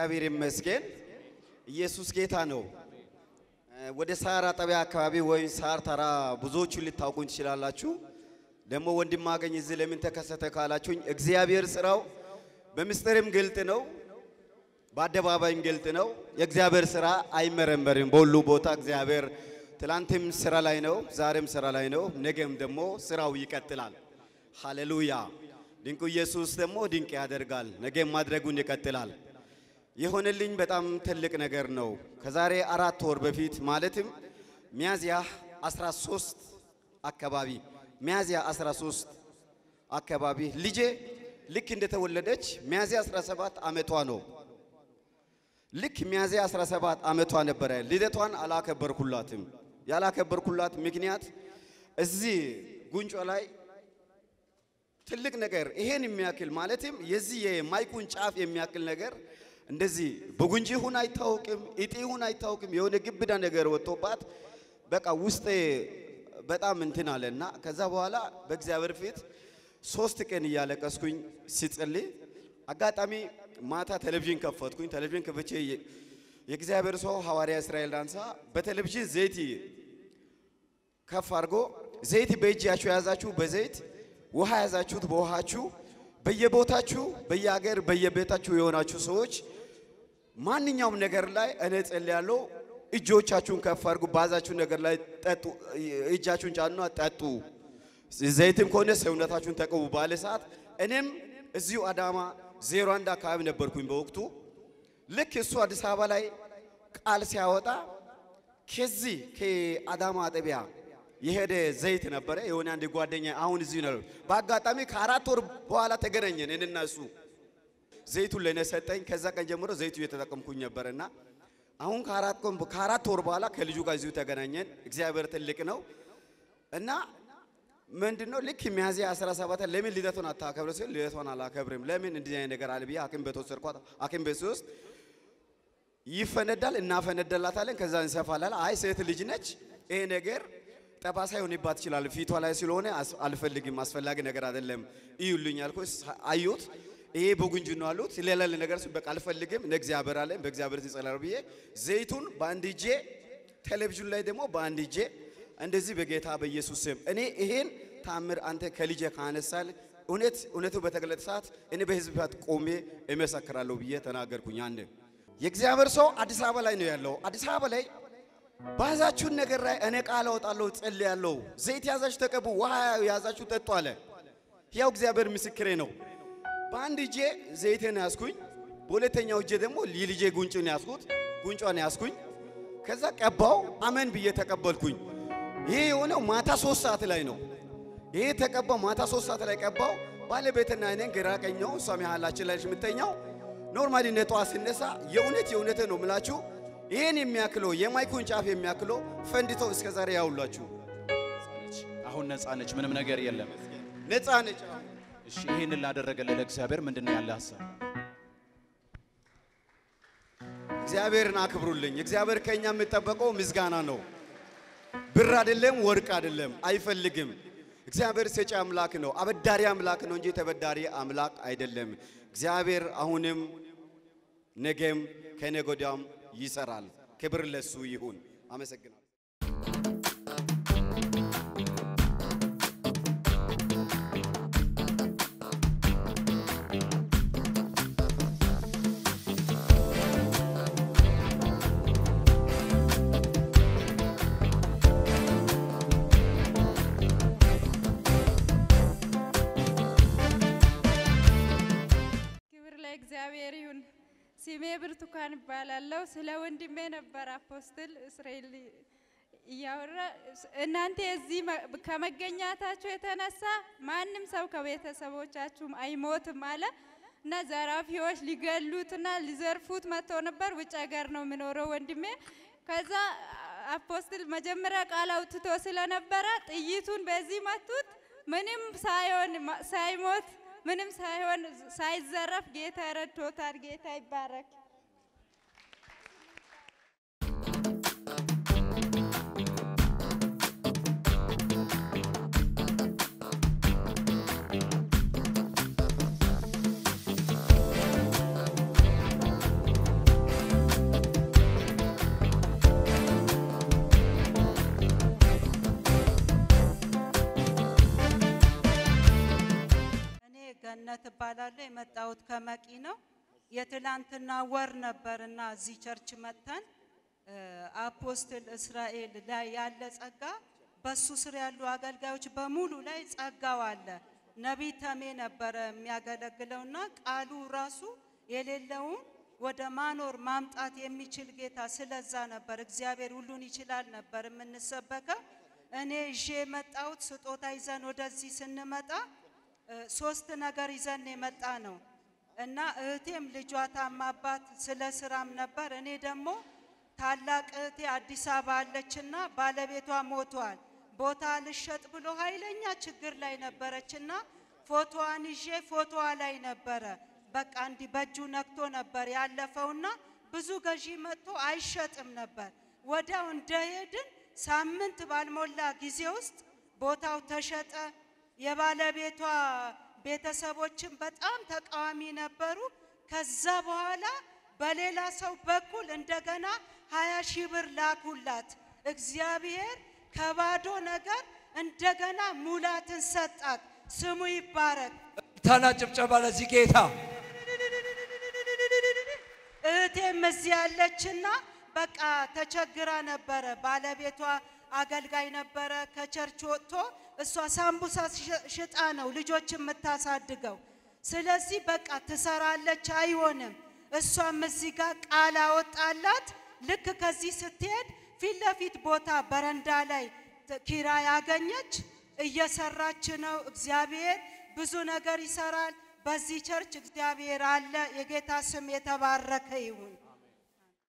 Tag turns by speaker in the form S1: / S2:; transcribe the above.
S1: እግዚአብሔር ይመስገን። ኢየሱስ ጌታ ነው። ወደ ሳር አጠቢያ አካባቢ ወይም ሳር ተራ ብዙዎቹ ልታውቁኝ ትችላላችሁ። ደግሞ ወንድም አገኝ እዚህ ለምን ተከሰተ ካላችሁኝ እግዚአብሔር ስራው በምስጢርም ግልጥ ነው፣ በአደባባይም ግልጥ ነው። የእግዚአብሔር ስራ አይመረመርም። በሁሉ ቦታ እግዚአብሔር ትላንትም ስራ ላይ ነው፣ ዛሬም ስራ ላይ ነው፣ ነገም ደግሞ ስራው ይቀጥላል። ሃሌሉያ! ድንቁ ኢየሱስ ደግሞ ድንቅ ያደርጋል፣ ነገም ማድረጉን ይቀጥላል። የሆነልኝ በጣም ትልቅ ነገር ነው። ከዛሬ አራት ወር በፊት ማለትም ሚያዝያ 13 አካባቢ ሚያዝያ 13 አካባቢ ልጄ ልክ እንደተወለደች ሚያዝያ 17 ዓመቷ ነው። ልክ ሚያዝያ 17 ዓመቷ ነበረ። ልደቷን አላከበርኩላትም። ያላከበርኩላት ምክንያት እዚህ ጉንጯ ላይ ትልቅ ነገር ይሄን የሚያክል ማለትም የዚህ የማይኩን ጫፍ የሚያክል ነገር እንደዚህ በጉንጂ ሁን አይታወቅም፣ እጢ ሁን አይታወቅም። የሆነ ግብዳ ነገር ወጥቶባት በቃ ውስጤ በጣም እንትን አለና ከዛ በኋላ በእግዚአብሔር ፊት ሶስት ቀን እያለቀስኩኝ ሲጸልይ አጋጣሚ ማታ ቴሌቪዥን ከፈትኩኝ። ቴሌቪዥን ከፍቼ የእግዚአብሔር ሰው ሐዋርያ እስራኤል ዳንሳ በቴሌቪዥን ዘይት ከፍ አድርጎ ዘይት በእጃችሁ የያዛችሁ በዘይት ውሃ የያዛችሁት በውሃችሁ በየቦታችሁ በየሀገር በየቤታችሁ የሆናችሁ ሰዎች ማንኛውም ነገር ላይ እኔ ጸልያለሁ። እጆቻችሁን ከፍ አድርጉ፣ ባዛችሁ ነገር ላይ ጠጡ፣ እጃችሁን ጫኑና ጠጡ። ዘይትም ከሆነ ሰውነታችሁን ተቀቡ ባለ ሰዓት እኔም እዚሁ አዳማ ዜሮ አንድ አካባቢ ነበርኩኝ በወቅቱ። ልክ እሱ አዲስ አበባ ላይ ቃል ሲያወጣ ከዚህ ከአዳማ አጠቢያ የሄደ ዘይት ነበረ። የሆነ አንድ ጓደኛ አሁን እዚሁ ነው። በአጋጣሚ ከአራት ወር በኋላ ተገናኘን እኔና እሱ። ዘይቱን ለእኔ ሰጠኝ። ከዛ ቀን ጀምሮ ዘይቱ እየተጠቀምኩኝ ነበርና አሁን ከአራት ቀን ከአራት ወር በኋላ ከልጁ ጋር እዚሁ ተገናኘን። እግዚአብሔር ትልቅ ነው እና ምንድነው ልክ ሚያዝያ 17 ለምን ልደቱን አታከብረ ሲል ልደቷን አላከብርም። ለምን እንደዚህ አይነት ነገር አለ ብዬ ሐኪም ቤት ወሰድኳት። ሐኪም ቤት ውስጥ ይፈነዳል እናፈነደላታለን፣ ከዛ እንሰፋላል። አይ ሴት ልጅ ነች ይሄ ነገር ጠባሳ ይሆንባት ይችላል ፊቷ ላይ ስለሆነ አልፈልግም፣ አስፈላጊ ነገር አይደለም እዩልኝ አልኩ። አዩት። ይሄ በጉንጅ ነው አሉት። ሌላ ነገር በቃ አልፈልግም፣ እንደ እግዚአብሔር አለ በእግዚአብሔር ይጸላል ብዬ ዘይቱን በአንድ እጄ ቴሌቪዥን ላይ ደግሞ በአንድ እጄ እንደዚህ በጌታ በኢየሱስ ስም እኔ ይሄን ታምር አንተ ከልጄ ካነሳል እውነት እውነቱ በተገለጠ ሰዓት እኔ በህዝብ ፊት ቆሜ እመሰክራለሁ ብዬ ተናገርኩኝ። አንድ የእግዚአብሔር ሰው አዲስ አበባ ላይ ነው ያለው። አዲስ አበባ ላይ ባዛችሁን ነገር ላይ እኔ ቃል አወጣለሁ፣ ጸልያለሁ። ዘይት ያዛችሁ ተቀቡ፣ ውሃ ያዛችሁ ጠጡ አለ። ያው እግዚአብሔር ምስክሬ ነው። በአንድ እጄ ዘይቴን ያዝኩኝ፣ በሁለተኛው እጄ ደግሞ የልጄ ጉንጭን ያዝኩት፣ ጉንጯን ያዝኩኝ። ከዛ ቀባው፣ አመን ብዬ ተቀበልኩኝ። ይሄ የሆነው ማታ ሶስት ሰዓት ላይ ነው። ይሄ ተቀባው ማታ ሶስት ሰዓት ላይ ቀባው። ባለቤትና እኔን ግራ ቀኘው፣ እሷ መሃላችን ላይ የምተኛው ኖርማሊ ነጧ ሲነሳ የእውነት የእውነት ነው ምላችሁ ይህን የሚያክለው የማይኩን ጫፍ የሚያክለው ፈንድቶ እስከ ዛሬ ያውላችሁ
S2: አሁን ነፃ ነች፣ ምንም ነገር የለም።
S1: ነፃ ነች።
S2: እሺ ይህንን ላደረገልን ለእግዚአብሔር ምንድን ነው ያለ ሀሳብ?
S1: እግዚአብሔርን አክብሩልኝ። እግዚአብሔር ከኛ የሚጠበቀው ምስጋና ነው። ብር አይደለም፣ ወርቅ አይደለም፣ አይፈልግም። እግዚአብሔር ሰጪ አምላክ ነው፣ አበዳሪ አምላክ ነው እንጂ ተበዳሪ አምላክ አይደለም። እግዚአብሔር አሁንም ነገም ከነገ ወዲያም ይሰራል። ክብር ለሱ ይሁን። አመሰግናለሁ።
S3: ክብር ለእግዚአብሔር ይሁን። ስሜ ብርቱካን እባላለሁ። ስለ ወንድሜ ነበር አፖስትል እስራኤል እያወራ እናንተ እዚህ ከመገኛታችሁ የተነሳ ማንም ሰው ከቤተሰቦቻችሁም አይሞትም አለ እና ዘራፊዎች ሊገሉትና ሊዘርፉት መጥተው ነበር። ውጭ ሀገር ነው የሚኖረው ወንድሜ። ከዛ አፖስትል መጀመሪያ ቃል አውጥቶ ስለነበረ ጥይቱን በዚህ መቱት። ምንም ሳይሆን ሳይሞት ምንም ሳይሆን ሳይዘረፍ ጌታ ረድቶታል። ጌታ ይባረክ።
S4: ገነት እባላለሁ። የመጣሁት ከመቂ ነው። የትላንትና ወር ነበርና እዚህ ቸርች መጥተን እ፣ አፖስትል እስራኤል ላይ ያለ ጸጋ በሱ ስር ያሉ አገልጋዮች በሙሉ ላይ ጸጋው አለ። ነቢይ ተሜ ነበረ የሚያገለግለውና ቃሉ ራሱ የሌለውን ወደ ማኖር ማምጣት የሚችል ጌታ ስለዛ ነበር። እግዚአብሔር ሁሉን ይችላል ነበር የምንሰበከው። እኔ ይዤ የመጣሁት ስጦታ ይዘን ወደዚህ ስንመጣ እ፣ ሶስት ነገር ይዘን የመጣ ነው እና እህቴም ልጇ ታማባት ስለ ስራም ነበር። እኔ ደግሞ ታላቅ እህቴ አዲስ አበባ አለችና ባለቤቷ ሞቷል። ቦታ ልሸጥ ብሎ ኃይለኛ ችግር ላይ ነበረችና ፎቶዋን ይዤ ፎቶዋ ላይ ነበረ። በቃ እንዲህ በእጁ ነክቶ ነበር ያለፈውና ብዙ ገዢ መጥቶ አይሸጥም ነበር። ወዲያው እንደሄድን ሳምንት ባልሞላ ጊዜ ውስጥ ቦታው ተሸጠ። የባለቤቷ ቤተሰቦችን በጣም ተቃዋሚ ነበሩ። ከዛ በኋላ በሌላ ሰው በኩል እንደገና ሀያ ሺህ ብር ላኩላት። እግዚአብሔር ከባዶ ነገር እንደገና ሙላትን ሰጣት። ስሙ ይባረክ።
S5: ታና ጭብጨባ ለዚህ ጌታ
S4: እህቴም እዚህ ያለችና በቃ ተቸግራ ነበረ። ባለቤቷ አገልጋይ ነበረ። ከቸርች ወጥቶ እሷ ሳምቡሳ ሽ- ሽጣ ነው ልጆች የምታሳድገው። ስለዚህ በቃ ትሰራለች፣ አይሆንም። እሷም እዚህ ጋር ቃል አወጣላት። ልክ ከዚህ ስትሄድ ፊት ለፊት ቦታ በረንዳ ላይ ት- ኪራይ አገኘች። እየሰራች ነው። እግዚአብሔር ብዙ ነገር ይሰራል። በዚህ ቸርች እግዚአብሔር አለ። የጌታ ስም የተባረከ ይሁን።